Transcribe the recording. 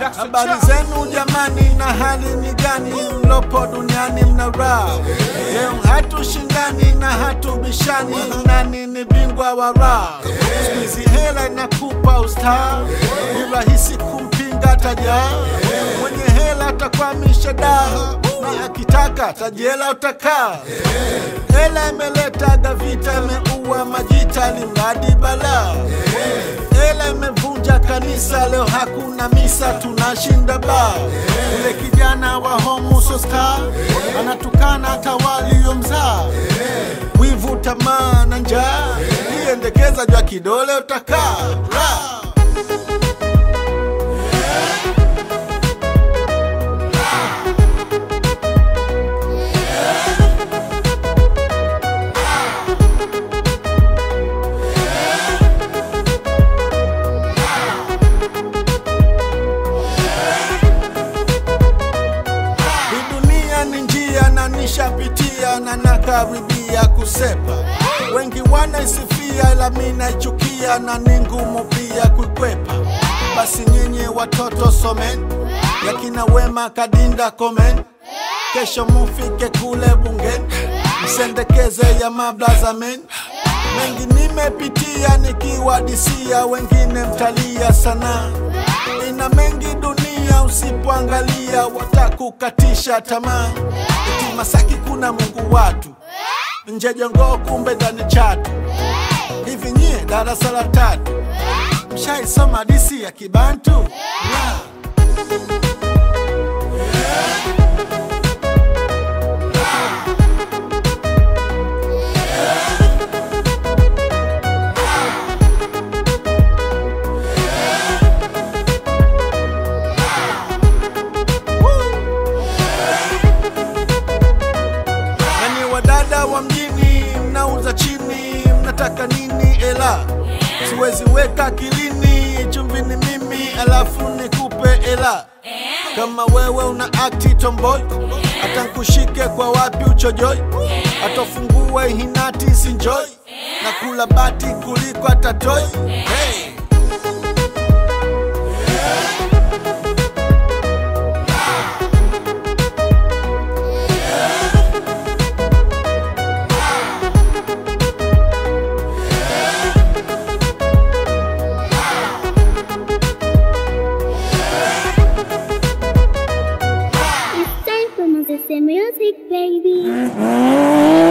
Habari zenu jamani, na hali ni gani? Mlopo duniani mna raha leo, hatushindani na hatubishani, nani ni bingwa wa raha? Siku hizi hela inakupa ustaa, ni rahisi kumpinga tajaa. Mwenye hela atakwamisha daa, na akitaka tajela utakaa. Hela imeleta vita, imeua majita, limradi balaa. Hela imevunja kanisa, leo hakuna misa, tunashinda baa. Ule kijana wa homusosta anatukana hata waliomzaa. Wivu, tamaa na njaa, iendekeza jwa kidole utakaa Ra! Hii dunia ni njia na nishapitia na nakaribia kusepa. Wengi wanaisifia ila mi naichukia na ni ngumu pia kuikwepa. Basi nyinyi watoto someni, yakina Wema Kadinda komen, kesho mufike kule bungeni, msendekeze ya mablaza men. Mengi nimepitia nikiwadisia, wengine mtalia sana. Ina mengi dunia, usipoangalia watakukatisha tamaa. Eti Masaki kuna Mungu watu, nje Jongoo kumbe ndani Chatu. Hivi nyie darasa la tatu mshaisoma disi ya Kibantu? Yeah. Nani wadada wa mjini mnauza chini, mnataka nini? Ela siwezi weka akilini, chumvi ni mimi alafu nikupe ela. Kama wewe una akti tomboy, hata nkushike kwa wapi uchojoi, atafungue hinati sinjoi, na kula bati kuliko atatoi hey. It's time for Moses Music, baby.